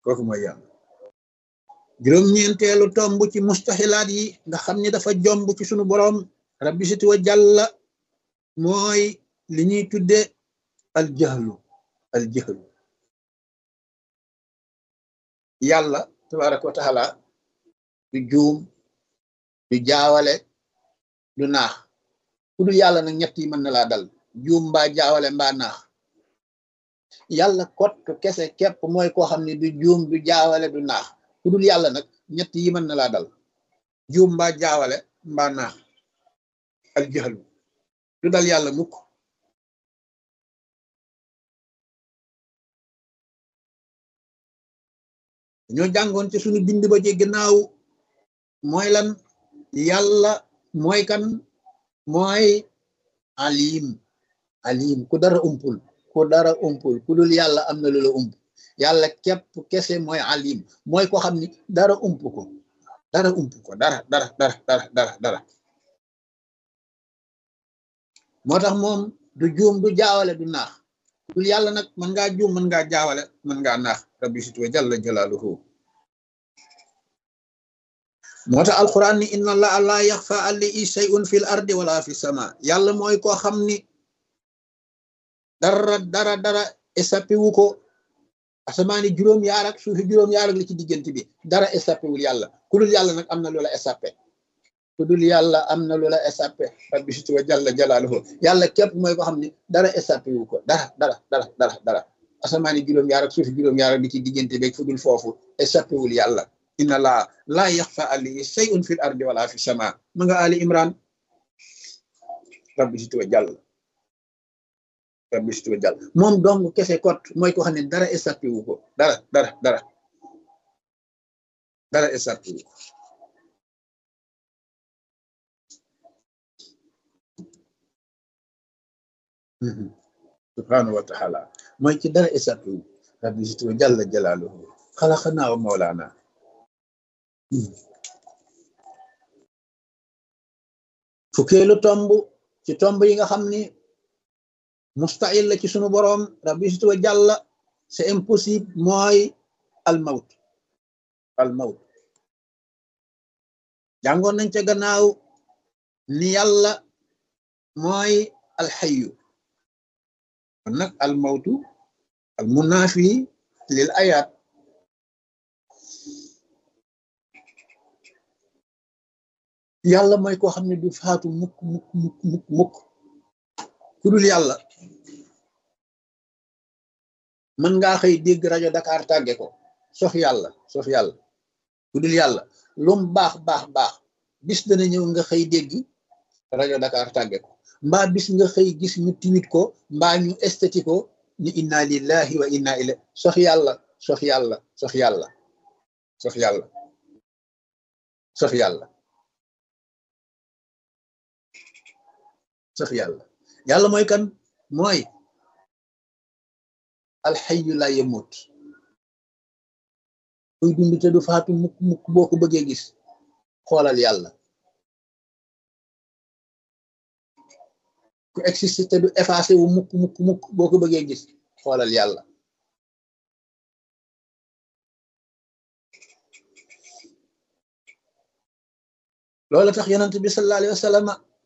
kooku mooy yàlla juróom-ñeenteelu tomb ci mustaxilaat yi nga xam ni dafa jomb ci sunu boroom rabbi siti wa jàlla mooy li ñuy tudde al jahlu al jahlu yàlla tabaraka wa taala du juum du jaawale du naax ku dul yàlla nag ñett yi mën na laa dal juum mbaa jaawale mbaa naax yàlla kot kese képp mooy koo xam ne du juum du jaawale du naax ku dul yàlla nag ñett yi mën na laa dal juum mbaa jaawale mbaa naax al jahlu du dal yàlla mukk ñoo jàngoon ci suñu bind ba ci ginnaaw mooy lan yàlla mooy kan mooy alim alim ku dara umpul ku dara umpul ku dul yàlla am na lu la ump yàlla képp kese mooy alim mooy ko xam ni dara ump ko dara ump ko dara dara dara dara dara dara moo tax moom du juum du jaawale du naax dul yàlla nag mën ngaa juum mën ngaa jaawale mën ngaa naax rabbi sit wa jalla jalaaluhu moo tax alquran ni inna allaha la yaxfa alayhi shay'un fil ardi wala fi sama yàlla mooy koo xam ni dara dara dara échappé wu ko asamaani juróom yaar ak suufi juróom yaar ak li ci diggante bi dara échappé wul yàlla ku dul yàlla nag am na loola échappé ku dul yàlla am na loola échappé rabbi sit wa jalla jalaaluhu yàlla képp mooy koo xam ni dara échappé wu ko dara dara dara dara dara asamaani juróom yaar ak suufi juróom yaar ak li ci diggante bi fu dul foofu échappé wul yàlla inna laa laa yaxfa alayhi shay'un fil ardi wala fi sama ma nga ali imran rabbi sit wa jàll rabbi sit wa jàll moom dong kese kot mooy ko xam ne dara échappé wu ko dara dara dara dara échappé wu ko subhanahu wa taala mooy ci dara échappé wu rabbi sit wa jàll jalaaluhu xalaqnaa wa mawlaana fukkeelu tomb ci tomb yi nga xam ni mustahil la ci sunu boroom rabbi sit wa jàlla c'est impossible mooy al mawt al mawt jàngoon nañ ca gannaaw ni yàlla mooy al xayu kon nag al mawtu al munaafi lil ayaat yàlla mooy koo xam ne du faatu mukk mukk mukk mukk mukk ku dul yàlla mën ngaa xëy dégg rajo Dakar tàgge ko sof yàlla sof yàlla ku dul yàlla lum baax baax baax bis dana ñëw nga xëy dégg rajo Dakar tàgge ko mbaa bis nga xëy gis ñu tiwit ko mbaa ñu estati ko ni inna lillahi wa inna ilayhi sof yàlla sof yàlla sof yàlla sof yàlla sof yàlla sax yàlla yàlla mooy kan mooy alxayu la yemut kuy dund te du faatu mukk mukk boo ko bëggee gis xoolal yàlla ku existe te du effacé wu mukk mukk mukk boo ko bëggee gis xoolal yàlla loolu tax yonent bi sallallahu alayhi wa sallam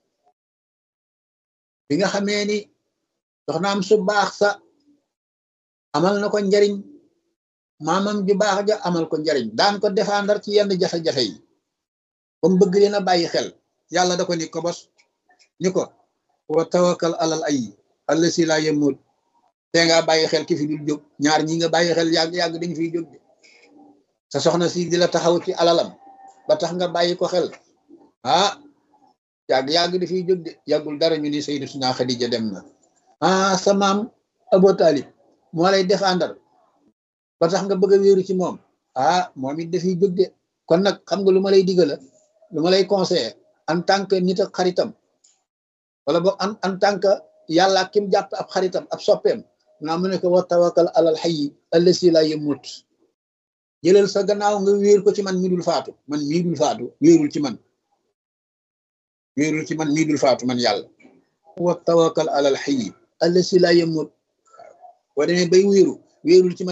bi nga xamee ni soxnaam su baax sa amal na ko njariñ maamam ju baax ja amal ko njariñ daan ko défendre ci yenn jafe-jafe yi ba mu bëgg leen a bàyyi xel yàlla da ko ni ko bos ni ko wa tawakkal alal ay allasi laa yemut te nga bàyyi xel ki fi dul jóg ñaar ñi nga bàyyi xel yàgg yàgg dañ fiy jóg de sa soxna si di la taxaw ci alalam ba tax nga bàyyi ko xel ah yàgg yàgg dafiy jóg de yàggul dara ñu ni Sayyidatuna Xadija dem na ah sa maam Abu Talib moo lay défendre ba tax nga bëgg a wéeru ci moom ah moom it dafiy jóg de kon nag xam nga lu ma lay digala lu ma lay conseiller en tant que nit ak xaritam wala boog en en tant que yàlla kim jàpp ab xaritam ab soppeem naa mu ne ko wa tawakkal alal hayyi allasi laa yamut jëlal sa gannaaw nga wéer ko ci man mi dul faatu man mii dul faatu wéerul ci man wéerul ci man mii dul faatu man yàlla wa tawakkal alal hayyi allasi laa yamut boo demee bay wéeru wéerul ci man